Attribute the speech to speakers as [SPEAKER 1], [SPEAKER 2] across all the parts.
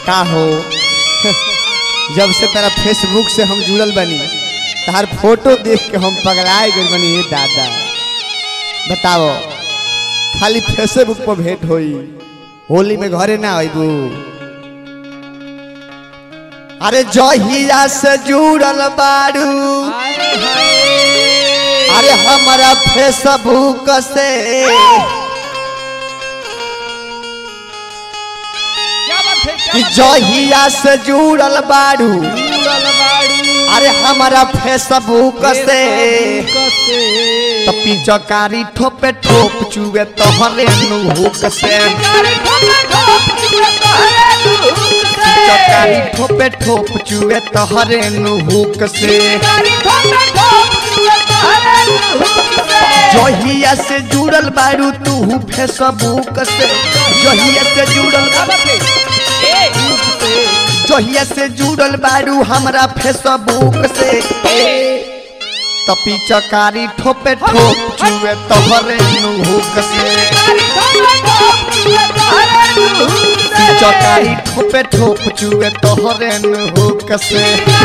[SPEAKER 1] का हो जब से तेरा फेसबुक से हम जुड़ल बनी तार फोटो देख के हम पगलाए गए बनी ये दादा बताओ खाली फेसबुक पर भेंट होई होली में घरे ना आईबू अरे जहिया से जुड़ल बारू अरे हमारा फेसबुक से कि जहिया से जुड़ल बारू अरे हमारा फेसबुक से तो पिचकारी ठोपे ठोप चुए तोहरे नुहुक से पिचकारी ठोपे ठोप चुए तोहरे नुहुक से जहिया से जुड़ल बारू तू फेसबुक से जहिया से जुड़ल जहिया से जुड़ल बारू हमरा फेसबुक से तपी चकारी ठोपे ठोप चुए तोहरे नुहुक से चकारी ठोपे ठोप चुए तोहरे नुहुक से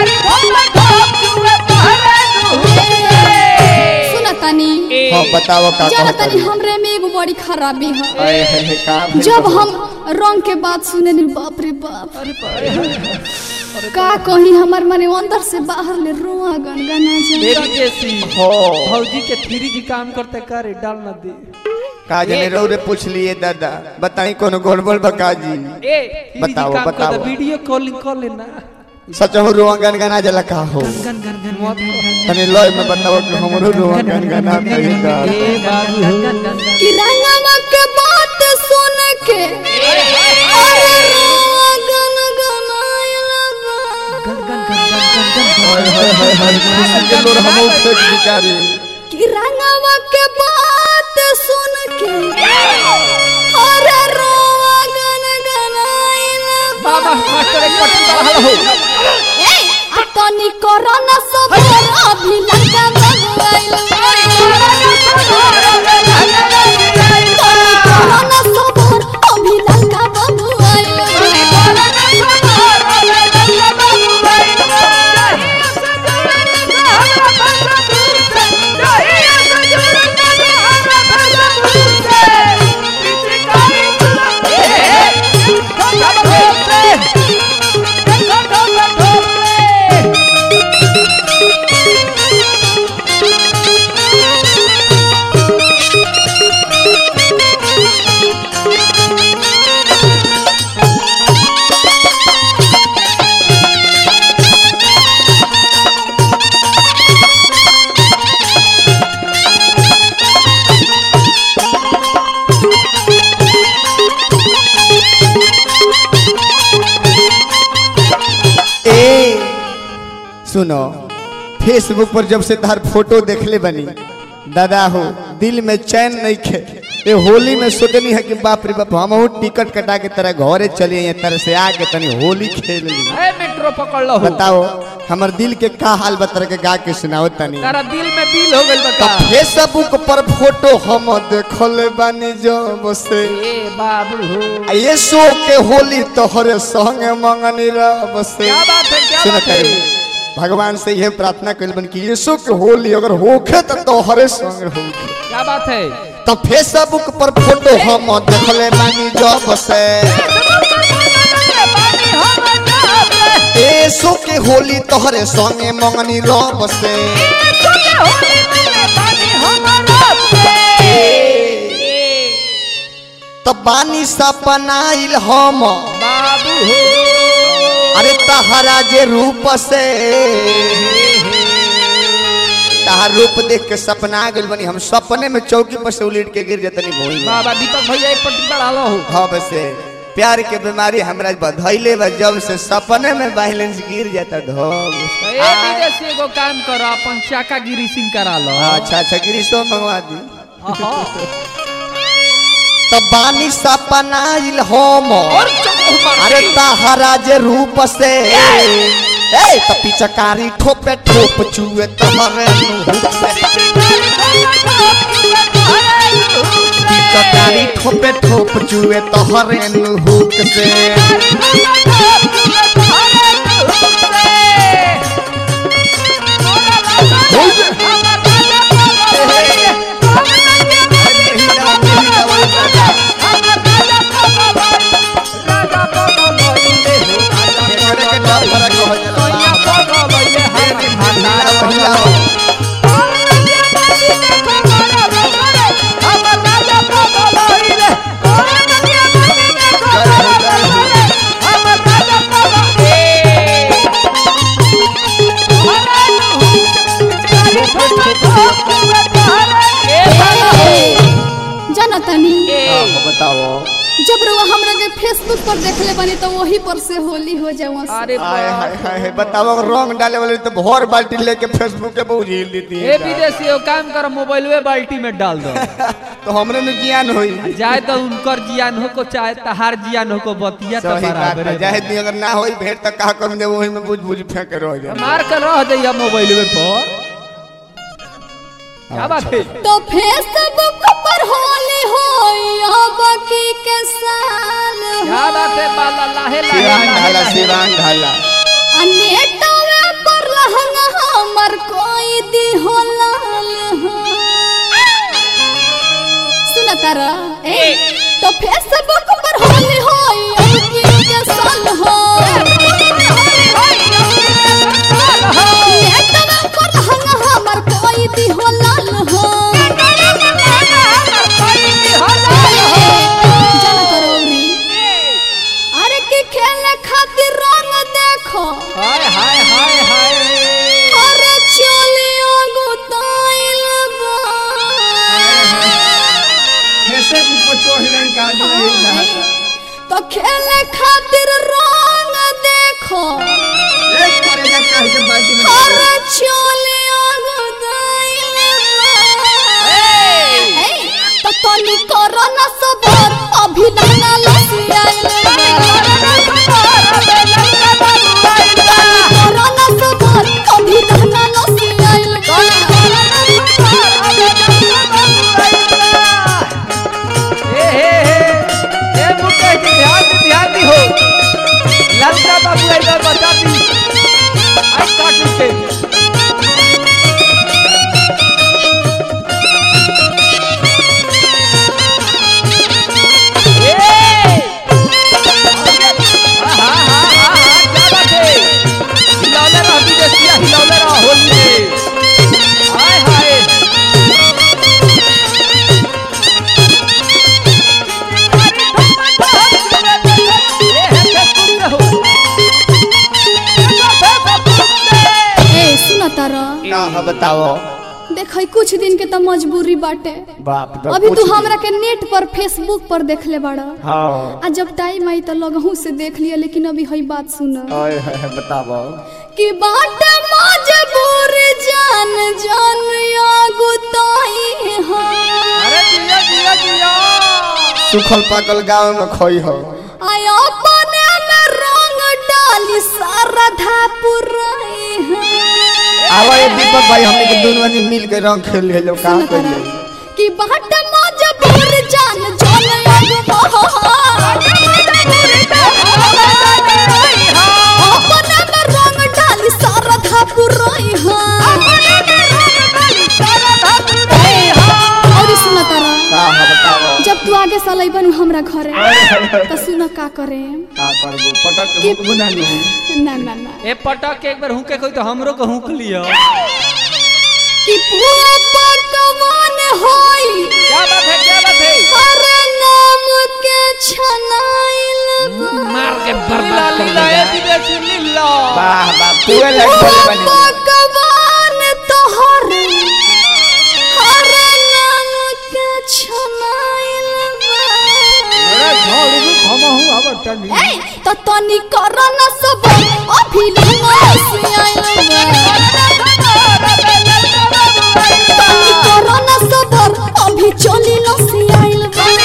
[SPEAKER 2] सुना तनी
[SPEAKER 1] हाँ बताओ का
[SPEAKER 2] जाना
[SPEAKER 1] कहता
[SPEAKER 2] तनी हमरे में एगो बड़ी खराबी है
[SPEAKER 1] अरे हे हे का भइल
[SPEAKER 2] जब
[SPEAKER 1] बा?
[SPEAKER 2] हम रंग के बात सुने नी बाप रे बाप का कही हमार मने अंदर से बाहर ले रोआ गनगना जाए
[SPEAKER 3] मेरी जैसी
[SPEAKER 1] हो
[SPEAKER 3] भौजी के थ्री जी काम करते करे डाल न दे
[SPEAKER 1] का जने रो रे पूछ लिए दादा बताई कोनो गड़बड़ बका जी
[SPEAKER 3] ए थ्री जी
[SPEAKER 1] बताओ,
[SPEAKER 3] काम
[SPEAKER 1] बताओ।
[SPEAKER 3] करते वीडियो कॉलिंग कर लेना
[SPEAKER 1] सच हो रोआ गनगना जला का हो
[SPEAKER 3] गन गन गन मत
[SPEAKER 1] तने लय में बताओ कि हमरो रोआ गनगना कही दा
[SPEAKER 3] ए बाबू गन गन गन
[SPEAKER 2] कि रंगवा के बात सुन के अरे रोआ गनगनाइला बा।
[SPEAKER 3] गन गन गन गन गन गन
[SPEAKER 1] हाय हाय हाय हाय खुशी के लोर हम फेंक बिचारे
[SPEAKER 2] कि रंगवा के बात सुन के अरे रोआ गनगनाइला बा।
[SPEAKER 3] बाबा मास्टर एक पट्टी बढ़ल हो
[SPEAKER 2] ए, आ तनी कोरोना सबर अभी लगा बगवाइल तनी कोरोना सबर अभी लगा बगवाइल
[SPEAKER 1] ए सुनो फेसबुक पर जब से तार फोटो देखले बनी दादा हो दिल में चैन नहीं खे ये होली में सोचनी है कि बाप रे बाप हम टिकट कटा के तरह घरे चली आई तरह से आके तनी होली खेल ली
[SPEAKER 3] ए मेट्रो पकड़ लो
[SPEAKER 1] बताओ हमर दिल के का हाल बतर के गा के सुनाओ तनी
[SPEAKER 3] तारा दिल में दिल हो गइल
[SPEAKER 1] तो
[SPEAKER 3] बता
[SPEAKER 1] फेसबुक पर फोटो हम देखल बानी जब से
[SPEAKER 3] ए बाबू हो
[SPEAKER 1] आ ये शो के होली तोहरे संग मंगनी रब से
[SPEAKER 3] क्या बात है क्या
[SPEAKER 1] सुन
[SPEAKER 3] बात है
[SPEAKER 1] तारे, भगवान से यह प्रार्थना कल बन कि यीशु के होली अगर होखे तो तोहरे संग होखे
[SPEAKER 3] क्या बात है
[SPEAKER 1] तो फेसबुक पर फोटो हम देखले बानी जब से यीशु के होली तोहरे संगे मंगनी रब से तो बानी सपनाइल हम
[SPEAKER 3] बाबू हो
[SPEAKER 1] अरे तहरा जे रूप से तहार रूप देख के सपना आ गइल बनी हम सपने में चौकी पर से उलट के गिर जतनी भूई
[SPEAKER 3] बाबा दीपक भैया एक पट्टी बढ़ा लो हो
[SPEAKER 1] हाँ बसे प्यार के बीमारी हमरा बधैले बा जब से सपने में बैलेंस गिर जाता ढोल
[SPEAKER 3] ए डीजे से एगो काम करो अपन चाका गिरी सिंह करा लो
[SPEAKER 1] अच्छा अच्छा गिरीशो मंगवा दी
[SPEAKER 3] आहा।
[SPEAKER 1] तो बानी सपनाइल हम
[SPEAKER 3] और चौको मार
[SPEAKER 1] अरे तहरा जे रूप से ए तो पिचकारी ठोपे ठोप चुए तहरे मुंह से पिचकारी ठोपे ठोप चुए तोहरे नुहुक से एकरे के डर भरा कहल जाला।
[SPEAKER 2] जाना तनी
[SPEAKER 1] हाँ, बताओ
[SPEAKER 2] जब रउआ हमरा के फेसबुक पर देखले बनी तो वही पर से होली हो जावा
[SPEAKER 3] अरे
[SPEAKER 1] हाय
[SPEAKER 3] बा-
[SPEAKER 1] हाय हाय हाय, बताओ अगर रंग डाले वाले तो भर बाल्टी लेके फेसबुक पे बहुत झील देती
[SPEAKER 3] ए
[SPEAKER 1] है
[SPEAKER 3] विदेशी वो काम कर मोबाइलवे बाल्टी में डाल दो
[SPEAKER 1] तो हमरे में ज्ञान होई
[SPEAKER 3] जाए तो उनकर जियान हो को चाहे तहार जियान हो को बतिया तो
[SPEAKER 1] सही बात
[SPEAKER 3] बराबर
[SPEAKER 1] है
[SPEAKER 3] है
[SPEAKER 1] जाहे दी अगर ना होई भेंट तो का कर दे वही में बुझ बुझ फेंक के रह जाए
[SPEAKER 3] मार कर रह जाइए मोबाइलवे पर क्या बात है
[SPEAKER 2] तो फेसबुक पर होली हो अब की के साल
[SPEAKER 3] क्या बात है बाला लाहे लाहे
[SPEAKER 1] सिवान
[SPEAKER 3] लाहे
[SPEAKER 1] ढाला
[SPEAKER 3] लाहे।
[SPEAKER 1] सिवान ढाला
[SPEAKER 2] अनेटवे पर लहंगा हमर कोई दी हो लाल हो सुन तारा ए तो फेसबुक पर होली हो अब की के साल हो नेटवे पर लहंगा हमर कोई दी हो लाल हो जाना करौरी अरे के खेले खातिर रंग देखो
[SPEAKER 3] हाय हाय हाय हाय
[SPEAKER 2] अरे चलियो गुताइल बा
[SPEAKER 1] ऐसे ऊपर चोर रंग का नहीं
[SPEAKER 2] तो खेले खातिर रंग देखो
[SPEAKER 1] एक करे जा कह के बाल्टी में
[SPEAKER 2] अरे चलियो गुताइल बा ए, तो तनी करो ना सबर अभी लहंगा लसियाइल करो ना सबर अभी लहंगा लसियाइल
[SPEAKER 3] ए हे हे ए मुकेश जी ध्यान दी ध्यान दी हो ललका बाबू इधर बचा दी आई काट के ए हा हा हा हा क्या बात है हिलौले रह विदेशिया हिलौले रह होली में हाय हाय
[SPEAKER 2] ए सुन तारा
[SPEAKER 1] ना हाँ बताओ
[SPEAKER 2] देख कुछ दिन के तो मजबूरी बाटे
[SPEAKER 1] बाप रे,
[SPEAKER 2] अभी
[SPEAKER 1] कुछ
[SPEAKER 2] तू
[SPEAKER 1] भी-
[SPEAKER 2] हमरा के नेट पर फेसबुक पर देखले बाड़ा
[SPEAKER 1] हाँ
[SPEAKER 2] आ जब टाइम आई तो लगहू से देख लिया लेकिन अभी हई बात सुन
[SPEAKER 1] ओए है, है, बताओ
[SPEAKER 2] कि बाटे मजबूर जान जान या गुताई हो
[SPEAKER 3] अरे जिया जिया जिया
[SPEAKER 1] सुखल पाकल गांव में खोई हो
[SPEAKER 2] आय अपने में रंग डाली सारा धापुराई हो
[SPEAKER 1] आवा ये दीपक भाई हमने के दोनों आदमी मिल के रंग खेल ले लो काम
[SPEAKER 2] सुन
[SPEAKER 1] कर
[SPEAKER 2] तारा,
[SPEAKER 1] ले
[SPEAKER 2] कि बाटे मजबूर जान जान या अपने में रंग डाली सारा धापुराई हो और सुन तारा
[SPEAKER 1] का हाँ बताओ
[SPEAKER 2] जब तू आगे साल अइबन हमरा घरे तो सुन का करे
[SPEAKER 1] का करबो पटक के मुख बुना नहीं
[SPEAKER 2] ना ना ना
[SPEAKER 3] ए पटक के एक बार हुके कोई तो हमरो को हुक लियो
[SPEAKER 2] कि पूरा पकवान होई
[SPEAKER 3] क्या बात है क्या बात है
[SPEAKER 2] हर नाम के छनाइल बा।
[SPEAKER 3] मार के बर्बाद कर लीला ए विदेशी लीला
[SPEAKER 1] वाह वाह
[SPEAKER 2] कि
[SPEAKER 1] पूरे लाइट
[SPEAKER 2] पूरा
[SPEAKER 1] बने बने
[SPEAKER 2] पकवान तोहर हर नाम के छनाइल
[SPEAKER 3] अरे झाड़ू भी खमा हूं अब टनी
[SPEAKER 2] बा। ए, तो तनी कर न सब अभी लंगसी आइल तनी कर न सबर अभी चली लसी आइल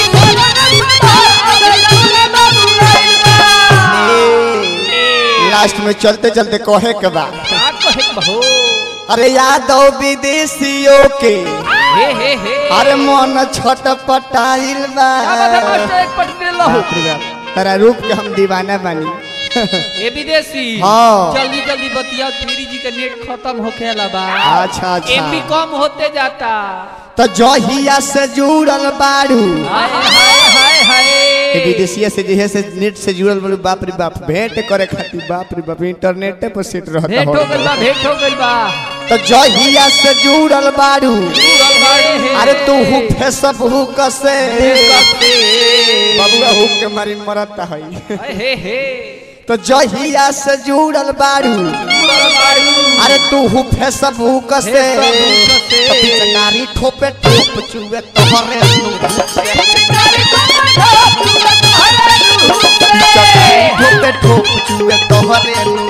[SPEAKER 1] लास्ट में चलते चलते कहे के बा
[SPEAKER 3] का कहे बहो
[SPEAKER 1] अरे यादव विदेशियों के
[SPEAKER 3] ए हे हे हे
[SPEAKER 1] अरे मन छटपटाइल बा
[SPEAKER 3] क्या बात है मास्टर एक पट दे लो
[SPEAKER 1] बाप रे बाप तेरा रूप के हम दीवाना बानी
[SPEAKER 3] ए विदेशी
[SPEAKER 1] हाँ।
[SPEAKER 3] जल्दी जल्दी बतिया तेरी जी का नेट खत्म होके वाला बा
[SPEAKER 1] अच्छा, अच्छा।
[SPEAKER 3] एमबी कम होते जाता
[SPEAKER 1] तो जहिया से जुड़ल बारू
[SPEAKER 3] हाय हाय हाय हाय
[SPEAKER 1] ये विदेशिया से जे है से नेट से जुड़ल बोलू बाप रे बाप भेंट करे खातिर बाप रे बाप इंटरनेट पर सेट रहता
[SPEAKER 3] भेंट हो गइल बा भेंट हो गइल बा
[SPEAKER 1] तो जहिया से जुड़ल बारू
[SPEAKER 3] पूरल बाड़े हे
[SPEAKER 1] अरे तू हु फेसबुक से
[SPEAKER 3] कते
[SPEAKER 1] बबुआ हुक के मारी मरता है
[SPEAKER 3] हाय हे हे
[SPEAKER 1] तो जहिया से जुड़ल बारू
[SPEAKER 3] पूरल बाड़ू
[SPEAKER 1] अरे तू हु फेसबुक से
[SPEAKER 3] फेसबुक से।
[SPEAKER 1] तो पिचकारी ठोपे ठोप चुए तोहरे पिचकारी ठोपे ठोप चुए तोहरे